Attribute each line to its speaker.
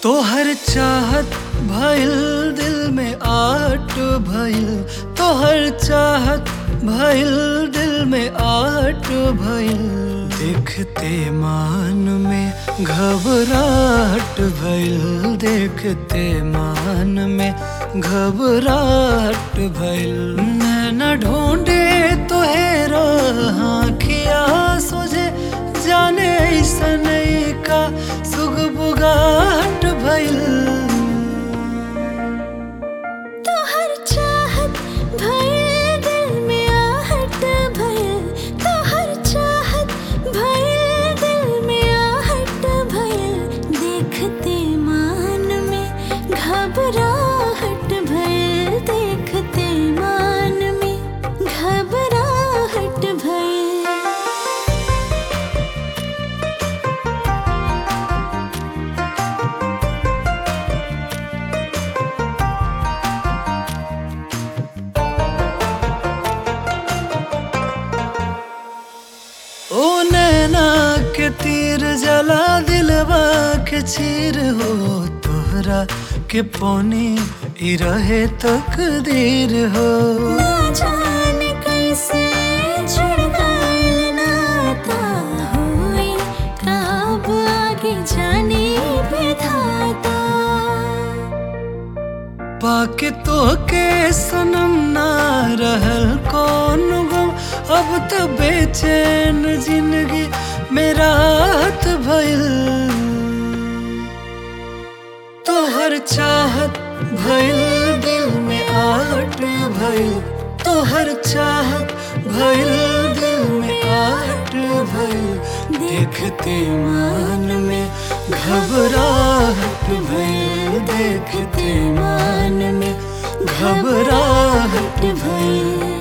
Speaker 1: तोहर चाहत भइल दिल में आट भइल तोहर चाहत भइल दिल में आट भइल देखते मान में घबराहट भइल देखते मान में घबराहट भइल नैना ढूंढे तोहेरा आँखिया सोझे जाने ऐसन का सुगबुगाहट भइल
Speaker 2: तोहर चाहत भइल दिल में आहट भइल तोहर चाहत भइल दिल में आहट भइल देखते मान में घबराहट भइल देखते मान में घबराहट भइल
Speaker 1: ओ नैना के तीर जला दिलवा के चीर हो तोहरा के पौनी ई रहे तकदीर हो
Speaker 2: ना जाने कैसे जुड़ गइल नाता होई कब आगे जाने विधाता
Speaker 1: पाके तो के सनम ना रहल कौन गम अब तो बेचैन जिंदगी मेरा हाथ भइल तोहर चाहत भइल दिल में आट भइल तोहर चाहत भइल दिल में आट भइल देखते मान में घबराहट भइल देखते मान में घबराहट भइल